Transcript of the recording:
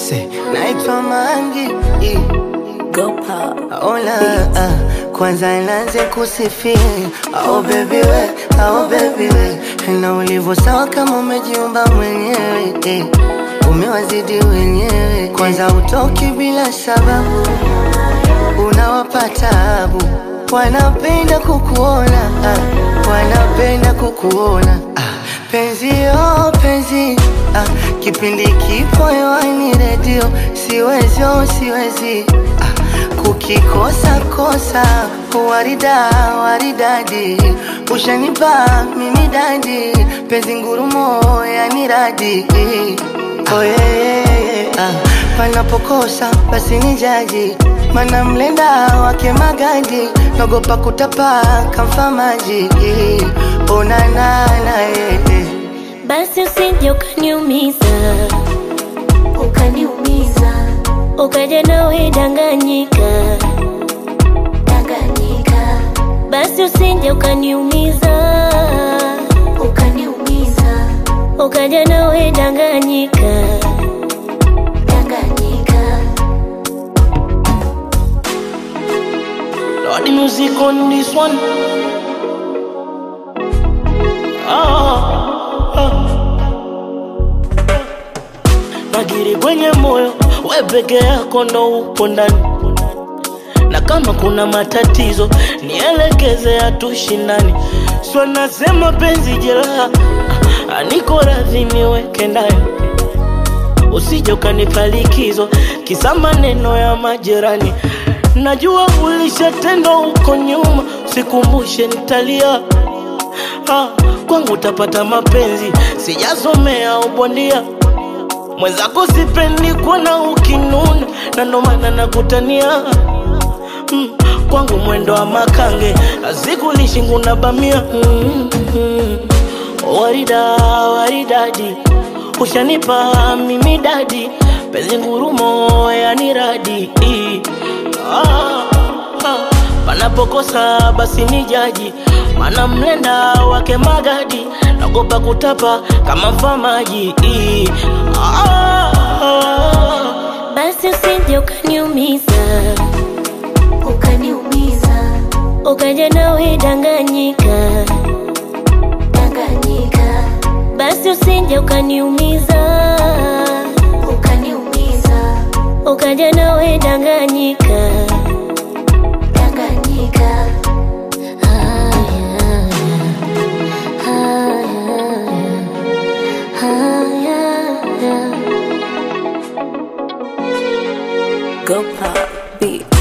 Say, naitwa Mangi eh. Go pop. Ola, ah, kwanza nianze kusifia oh baby we, oh baby we na ulivyo sawa kama umejiumba mwenyewe eh. Umewazidi wenyewe, kwanza utoki bila sababu, unawapa tabu, wanapenda kukuona ah, wanapenda kukuona ah, penzi oh penzi ah, kipindi kipo hewani redio, siwezi oh siwezi ah, kukikosa kosa warida waridadi ushanipa mimi dadi penzi ngurumo yani radi oh, yeah, yeah, yeah. Ah, panapokosa basi ni jaji mana mlenda wake magadi nogopa kutapa kamfa maji onanana yeah, yeah. Basi usije ukaniumiza, ukaniumiza ukaja nawe danganyika, danganyika basi usije ukaniumiza, ukaniumiza ukaja nawe danganyika. danganyika Lord, the music on this one. Ah, ah. Magiri kwenye moyo, we peke yako ndo upo ndani, na kama kuna matatizo nielekeze, hatushindani. Sio nasema penzi jeraha, ah, niko radhi niweke ndani, usije ukanipa likizo kisa maneno ya majirani. Najua ulishatendwa huko nyuma, sikumbushe nitalia. Ah, kwangu utapata mapenzi, sijasomea ubondia. Mwenzako sipendi kuona ukinuna, na ndo maana nakutania mm, kwangu mwendo wa makange, azikulishi nguna bamia mm, mm, warida waridadi, ushanipa mimi dadi, penzi ngurumo yani radi ah, ah, panapokosa basi ni jaji, mana mlenda wake magadi, nagopa kutapa kama mfamaji ah, ah, Basi usije ukaniumiza, ukaniumiza ukaja nawe danganyika, danganyika basi usije ukaniumiza, ukaniumiza ukaja nawe danganyika. danganyika Haya, haya, haya. Go pop beat.